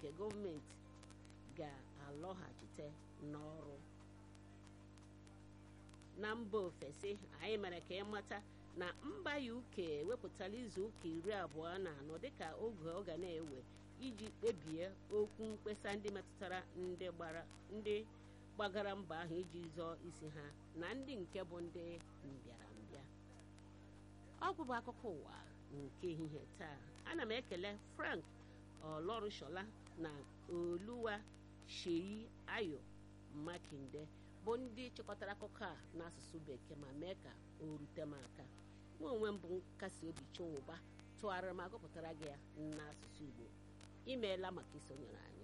nke gọọmenti ga-alọghachite n'ọrụ na mba ofesi anyị mere ka ịmata na mba UK ewepụtala izu ụka iri abụọ na anọ dịka oge ọ ga na-ewe iji kpebie okwu mkpesa ndị metụtara ndị gbara ndị gbagara mba ahụ iji zọọ isi ha na ndị nke bụ ndị mbịarambịa ọ bụbụ akụkọ ụwa nke ehihie taa ana m ekele Frank Olorushola na Oluwa Sheyi Ayo Makinde bụ ndị chịkọtara akụkọ a n'asụsụ bekee ma mee ka o rute m aka nwa onwe m bụ nkasi obi chinwụba tụgharịrị ma gụpụtara gị ya n'asụsụ Igbo imeela maka isonyere anyị